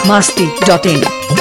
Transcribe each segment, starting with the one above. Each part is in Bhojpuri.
masti.in.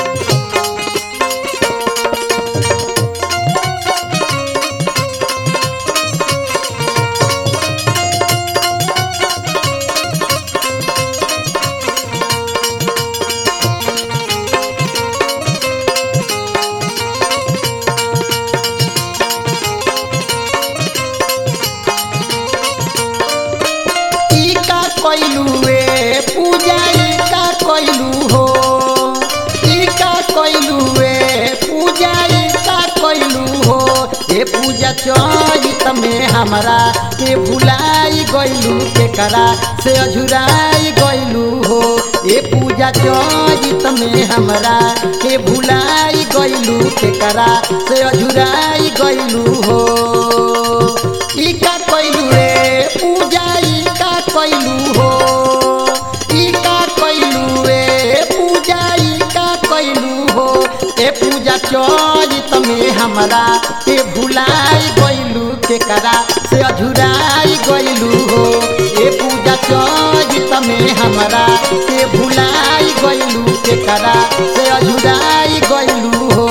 ई का कइलू ए पूजा ई का कइलू हो ई का कइलू ए पूजा ई का कइलू हो ए पूजा चरित में हमरा के भुलाई गइलू के करा से अझुराई गइलू हो ए पूजा चरित में हमरा के भुलाई गइलू के करा से अझुराई गइलू हो ई का कइलू रे पूजा ई का कइलू हो ई का कइलू रे पूजा ई का कइलू हो ए पूजा चरित में हमरा के भुलाई गइलू के करा से अधुराई गइलू हो ए पूजा चरित में हमरा के भुलाई गइलू के करा से अधुराई गइलू हो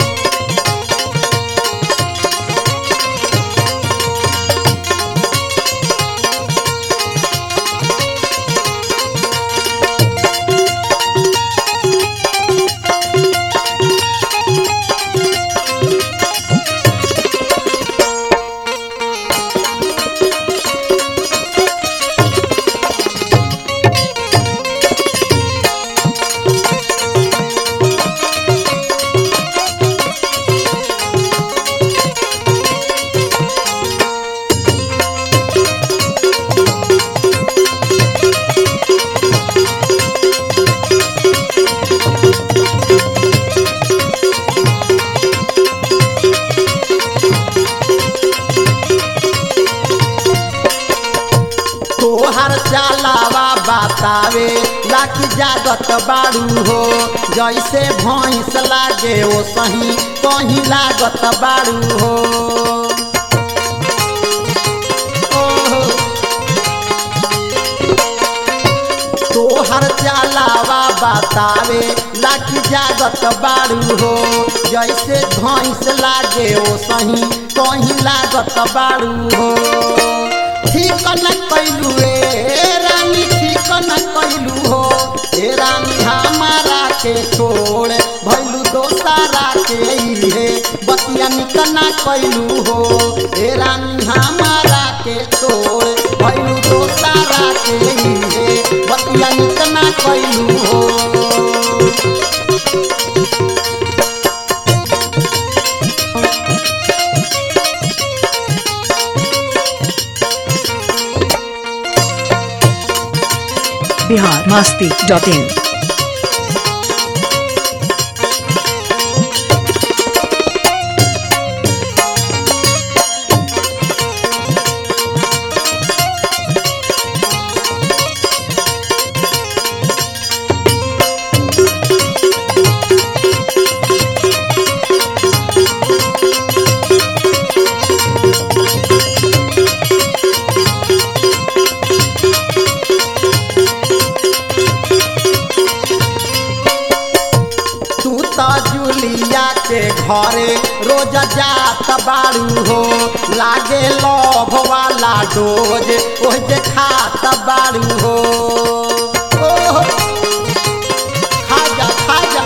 तोहर चालावा बतावे लाकी जागत बारू हो जैसे भैंस लागे ओ सही कहीं लागत बारू हो ओहो। तोहर चालावा बतावे लाकी जागत बारू हो जैसे भैंस लागे ओ सही कहीं लागत बारू हो ठीक न कैलू ए रानी ठीक न कैलू हो ए रानी हमारा के छोड़ भैलू दोसारा के इहे बतिया निकना कैलू हो ए रानी हमारा के छोड़ भैलू दोसारा के इहे बतिया निकना कैलू हो Bihar masti.in. तू त जुलिया के घरे रोज जात बारू हो लागे लभ वाला डोज ओह जे खात बारू हो ओह, खा जा खा जा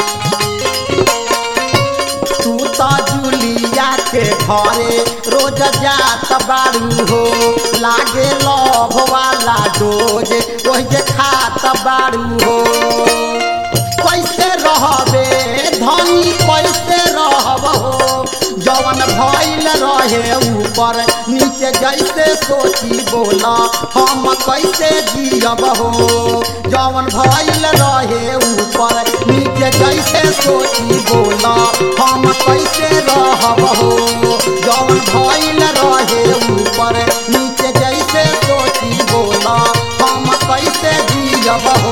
तू त जुलिया के घरे रोज जात बारू हो लागे लभ वाला डोज ओह जे खात बारू हो कैसे रहबे धनी कैसे रहब हो जवन भइल रहे ऊपर नीचे जैसे सोची बोला हम कैसे जियब हो जवन भइल रहे ऊपर नीचे जैसे सोची बोला हम कैसे रहब हो जवन भइल रहे ऊपर नीचे जैसे सोची बोला हम कैसे जियब हो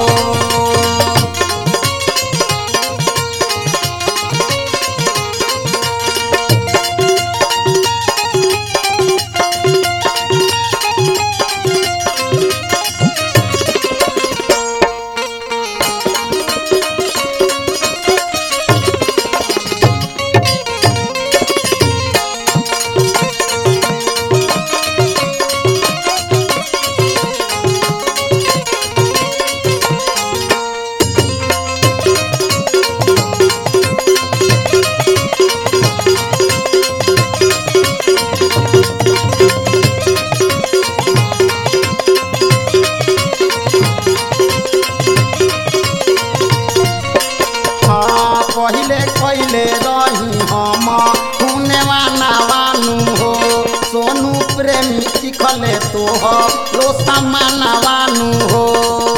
प्रेमी चिखले तो हो लो समानवानु हो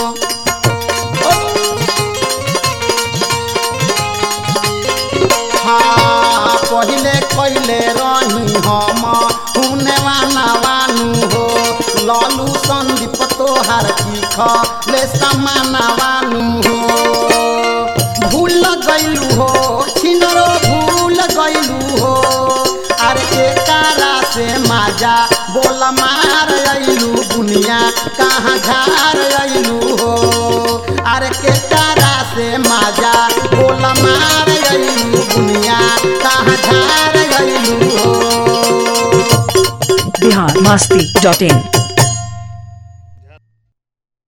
हाँ पहिले कैले रही हम हुने वाना वानु हो ललू संदीप तोहार चिख ले समाना वानु हो भूल गइलू हो छिनरो भूल गइलू हो अरे के कारा से माजा बोल मार अइलू बुनिया कहाँ झार अइलू हो अरे के कारा से माजा बोल मार अइलू बुनिया कहाँ झार अइलू हो बिहार मस्ती डॉट इन